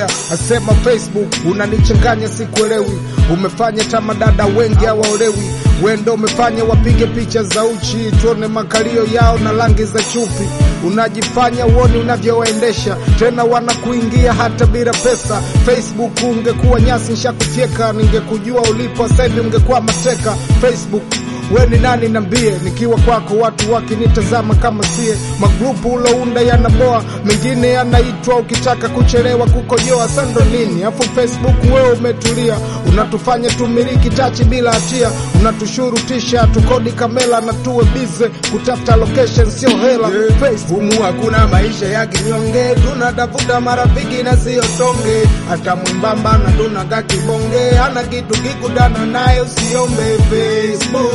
yeah, asema Facebook unanichanganya, sikuelewi. Umefanya tamadada wengi hawaolewi, wendo umefanya wapige picha za uchi, tuone makalio yao na rangi za chupi. Unajifanya uoni unavyowaendesha, tena wanakuingia hata bila pesa. Facebook ungekuwa nyasi nshakufyeka, ningekujua ulipo sasa hivi ungekuwa mateka. Facebook we ni nani nambie, nikiwa kwako watu wakinitazama kama sie. Magrupu ulounda yanaboa, mengine yanaitwa ukitaka kuchelewa kukojoa sando nini. Afu Facebook wewe umetulia, unatufanya tumiliki tachi bila hatia, unatushurutisha tukodi kamera na tuwe bize kutafuta location, sio hela. Facebook Humu hakuna maisha ya kinyonge, tunatafuta marafiki na sio tonge. Hata mwembamba na tunaga kibonge, hana kitu kikudana naye usiombe. Facebook,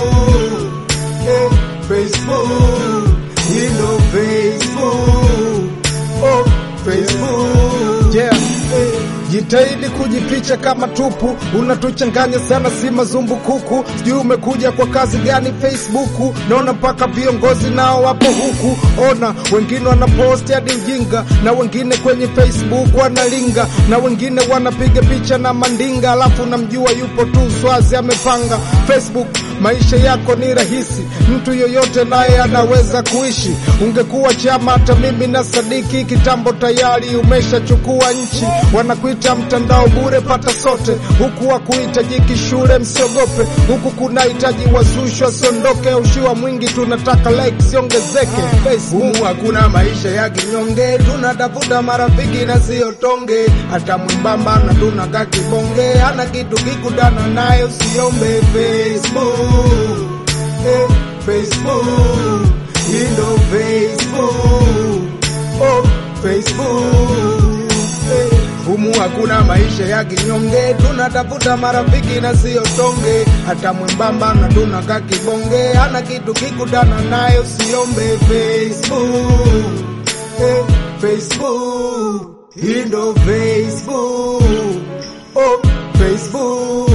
eh, Facebook, hilo Facebook, oh, Facebook, Yeah. Jitahidi kujificha kama tupu, unatuchanganya sana, si mazumbukuku. Sijui umekuja kwa kazi gani Facebook? Naona mpaka viongozi nao wapo huku. Ona wengine wanaposti hadi ujinga, na wengine kwenye Facebook wanalinga, na wengine wanapiga picha na mandinga, alafu namjua yupo tu swazi amepanga. Facebook maisha yako ni rahisi, mtu yoyote naye anaweza kuishi. Ungekuwa chama, hata mimi na Sadiki kitambo tayari umeshachukua nchi. Wanakuita mtandao bure, pata sote huku, wakuhitajiki shule, msiogope huku, kunahitaji wazushi wasiondoke. Ushiwa mwingi, tunataka like siongezeke. Facebook Humu hakuna maisha ya kinyonge, tunatafuta marafiki na sio tonge. Hata mwembamba na tunaga kibonge, hana kitu kikudana naye usiombe. Facebook, eh, Facebook, hii ndo Facebook, oh, Facebook, eh. Humu hakuna maisha ya kinyonge, tunatafuta marafiki na sio tonge. Hata mwembamba na tunaga kibonge, hana kitu kikudana naye usiombe. Facebook, eh, Facebook, hii ndo Facebook, oh, Facebook.